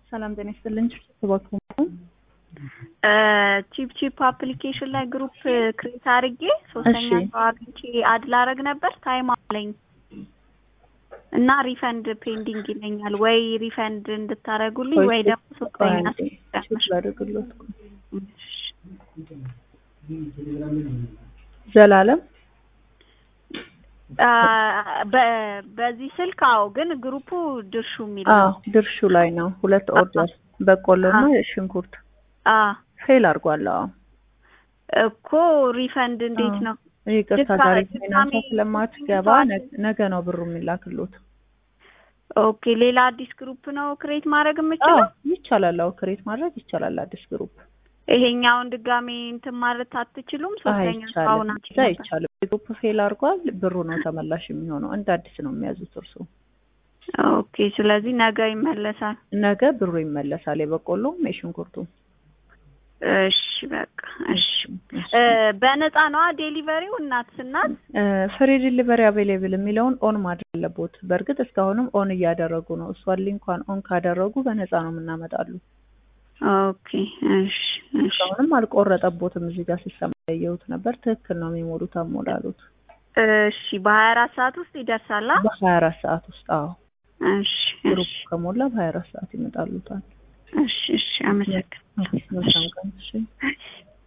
ሰላም ጤና ይስጥልኝ። እባክዎ ቺፕ ቺፕ አፕሊኬሽን ላይ ግሩፕ ክሬት አድርጌ ሶስተኛ እሺ። ሰው አግኝቼ አድ ላረግ ነበር ታይም አለኝ እና ሪፈንድ ፔንዲንግ ይለኛል። ወይ ሪፈንድ እንድታረጉልኝ ወይ ደግሞ ሶስተኛ ቼክ ላድርግሎት። ዘላለም አ፣ በ- በዚህ ስልክ አዎ፣ ግን ግሩፑ ድርሹ የሚል አዎ ነው። ድርሹ ላይ ነው። ሁለት ኦርደር በቆሎና ሽንኩርት አ ፌል አድርጓል። አዎ እኮ ሪፈንድ እንዴት አዎ። ነው? ይቅርታ ድጋሚ- ዛሬ ፋይናንሷ ድጋሚ ስለማትገባ ነገ- ነገ ነው ብሩ የሚላክሎት። ኦኬ፣ ሌላ አዲስ ግሩፕ ነው ክሬት ማድረግ የምችለው? አዎ ይቻላል። አዎ ክሬት ማድረግ ይቻላል። አዲስ ግሩፕ ይሄኛውን ድጋሜ እንትን ማለት አትችሉም? ሶስተኛ ሰው አይቻልም። ናቸው እዛ አይቻልም። ግሩፕ ፌል አድርጓል። ብሩ ነው ተመላሽ የሚሆነው። እንደ አዲስ ነው የሚያዙት እርሱ። ኦኬ፣ ስለዚህ ነገ ይመለሳል። ነገ ብሩ ይመለሳል። የበቆሎም የሽንኩርቱም እሺ፣ በቃ እሺ። እ፣ በነፃ ነዋ ዴሊቨሪው እናት ስናት ፍሪ ዲሊቨሪ አቬሌብል የሚለውን ኦን ማድረግ አለቦት። በእርግጥ እስካሁንም ኦን እያደረጉ ነው። እሷን ሊንኳን ኦን ካደረጉ በነፃ ነው የምናመጣሉ። ኦኬ፣ እሺ፣ እሺ። እስካሁንም አልቆረጠቦትም። እዚህ ጋር ሲሰማ ያየሁት ነበር። ትክክል ነው የሚሞሉት አሞላሉት እሺ፣ በሀያ አራት ሰዓት ውስጥ ይደርሳላ? በሀያ አራት ሰዓት ውስጥ አዎ እሺ፣ ግሩፕ እሺ፣ ከሞላ በሀያ አራት ሰዓት ይመጣሉታል። እሺ፣ እሺ። አመሰግናለሁ። መልካም ቀን። እሺ